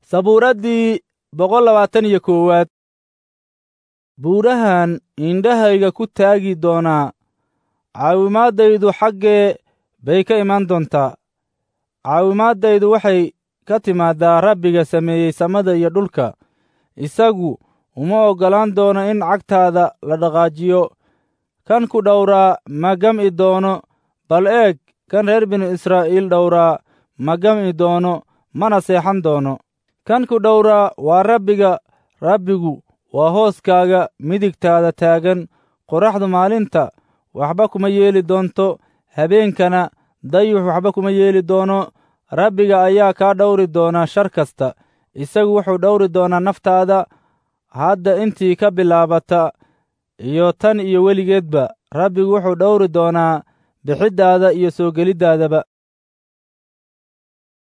sabuuraddii boqol labaatan iyo koowaad buurahan indhahayga ku taagi doonaa caawimaaddaydu xaggee bay ka imaan doontaa caawimaaddaydu waxay ka timaaddaa rabbiga sameeyey samada iyo dhulka isagu uma oggolaan doono in cagtaada la dhaqaajiyo kan ku dhowraa ma gam'i doono bal eeg kan reer binu israa'iil dhowraa ma gam'i doono mana seexan doono kan ku dhowraa waa rabbiga rabbigu waa hooskaaga midigtaada taagan qoraxdu maalinta waxba kuma yeeli doonto habeenkana dayux waxba kuma yeeli doono rabbiga ayaa kaa dhowri doona shar kasta isagu wuxuu dhowri doonaa naftaada hadda intii ka bilaabata iyo tan iyo weligeedba rabbigu wuxuu dhowri doonaa bixiddaada iyo soo geliddaadaba